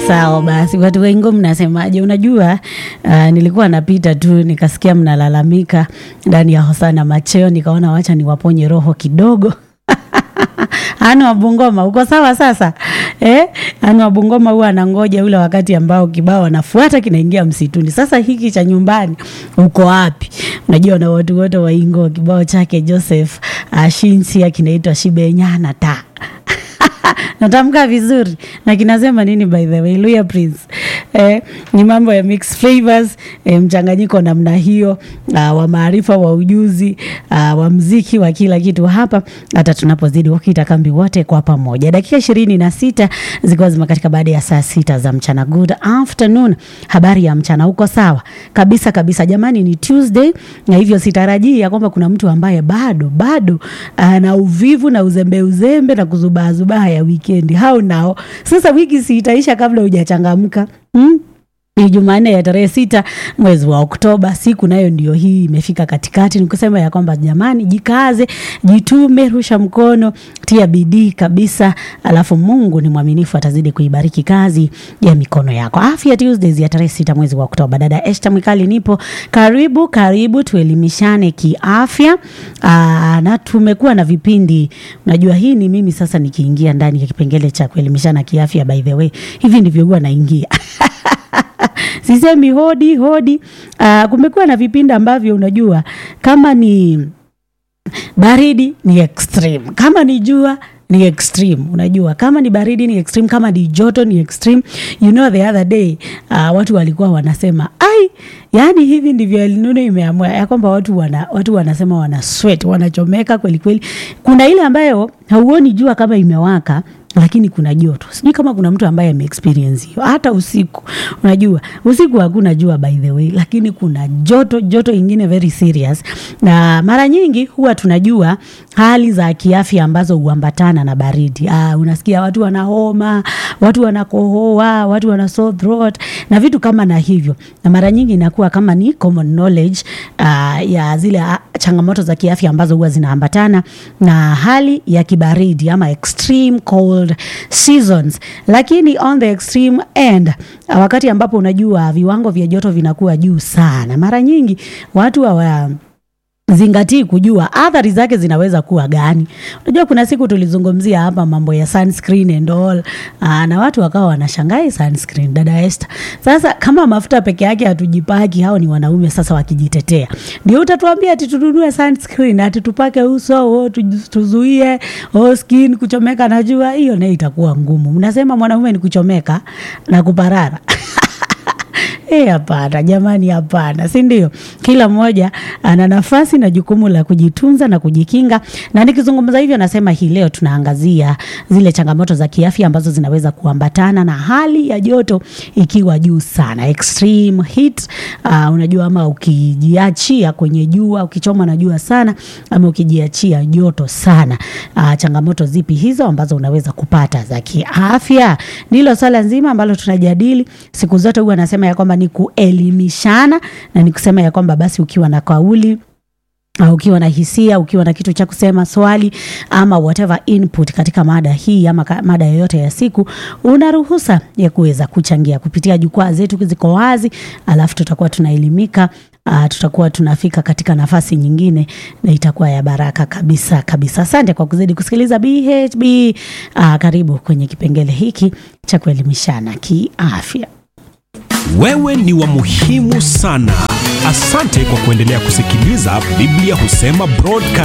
Sawa basi, watu wengi mnasemaje? Unajua uh, nilikuwa napita tu nikasikia mnalalamika ndani ya Hosana Macheo, nikaona wacha niwaponye roho kidogo. Anu wa Bungoma uko sawa sasa eh? Anu wa Bungoma huwa anangoja ule wakati ambao kibao anafuata kinaingia msituni. Sasa hiki cha nyumbani uko wapi? Unajua na watu wote wa Ingo kibao chake Joseph Ashinsia kinaitwa Shibenyana ta natamka vizuri na kinasema nini by the way Luya Prince eh, ni mambo ya mixed flavors eh, mchanganyiko namna hiyo uh, wa maarifa wa ujuzi uh, wa mziki wa kila kitu hapa hata tunapozidi wakita kambi wote kwa pamoja dakika ishirini na sita zikiwa zimekatika baada ya saa sita za mchana good afternoon habari ya mchana uko sawa kabisa kabisa jamani ni Tuesday na hivyo sitarajii ya kwamba kuna mtu ambaye bado bado ana uvivu na uzembe uzembe na kuzubaazubaa ya wikendi hao nao sasa wiki si itaisha kabla hujachangamka hmm? ni Jumanne ya tarehe sita mwezi wa Oktoba. Siku nayo ndio hii imefika katikati, ni kusema ya kwamba jamani, jikaze, jitume, rusha mkono, tia bidii kabisa, alafu Mungu ni mwaminifu, atazidi kuibariki kazi ya mikono yako. Afya Tuesdays ya tarehe sita mwezi wa Oktoba. Dada Esther Mwikali nipo, karibu karibu, tuelimishane kiafya. Aa, na tumekuwa na vipindi, unajua hii ni mimi sasa nikiingia ndani ya kipengele cha kuelimishana kiafya. By the way, hivi ndivyo huwa naingia sisemi hodi hodi. Uh, kumekuwa na vipindi ambavyo unajua kama ni baridi ni extreme, kama ni jua ni extreme. Unajua kama ni baridi ni extreme, kama ni joto ni extreme. You know the other day uh, watu walikuwa wanasema ai, yani hivi ndivyo El Nino imeamua ya kwamba watu wana, watu wanasema wana sweat, wanachomeka kweli kweli. Kuna ile ambayo hauoni jua kama imewaka lakini kuna joto. Sijui kama kuna mtu ambaye ameexperience hiyo. Hata usiku, unajua usiku hakuna jua by the way, lakini kuna joto, joto ingine very serious. Na mara nyingi huwa tunajua hali za kiafya ambazo huambatana na baridi. Ah, unasikia watu wana homa, watu wanakohoa, watu wana sore throat na vitu kama na hivyo, na mara nyingi inakuwa kama ni common knowledge uh, ya zile uh, changamoto za kiafya ambazo huwa zinaambatana na hali ya kibaridi ama extreme cold seasons. Lakini on the extreme end, wakati ambapo unajua viwango vya joto vinakuwa juu sana, mara nyingi watu hawa zingatii kujua athari zake zinaweza kuwa gani. Unajua, kuna siku tulizungumzia hapa mambo ya sunscreen and all aa, na watu wakawa wanashangaa sunscreen, dada Esther. Sasa kama mafuta peke yake hatujipaki, hao ni wanaume sasa wakijitetea, ndio utatuambia ati tununue sunscreen ati tupake uso o, tuzuie o, skin kuchomeka na jua. Hiyo nayo itakuwa ngumu. Mnasema mwanaume ni kuchomeka na kuparara Eh, hapana jamani, hapana, si ndio? Kila mmoja ana nafasi na jukumu la kujitunza na kujikinga, na nikizungumza hivyo nasema hii leo tunaangazia zile changamoto za kiafya ambazo zinaweza kuambatana na hali ya joto ikiwa juu sana, extreme heat. Uh, unajua ama ukijiachia kwenye jua, ukichoma na jua sana, ama ukijiachia joto sana. Uh, changamoto zipi hizo ambazo unaweza kupata za kiafya? Ndilo swala nzima ambalo tunajadili siku zote. Huwa nasema ya kwamba ni kuelimishana na ni kusema ya kwamba basi ukiwa na kauli Uh, ukiwa na hisia, ukiwa na kitu cha kusema, swali ama whatever input katika mada hii ama mada yoyote ya siku, una ruhusa ya kuweza kuchangia kupitia jukwaa zetu, ziko wazi, alafu tutakuwa tunaelimika. Uh, tutakuwa tunafika katika nafasi nyingine na itakuwa ya baraka kabisa kabisa. Asante kwa kuzidi kusikiliza BHB. Uh, karibu kwenye kipengele hiki cha kuelimishana kiafya. Wewe ni wa muhimu sana. Asante kwa kuendelea kusikiliza Biblia Husema Broadcast.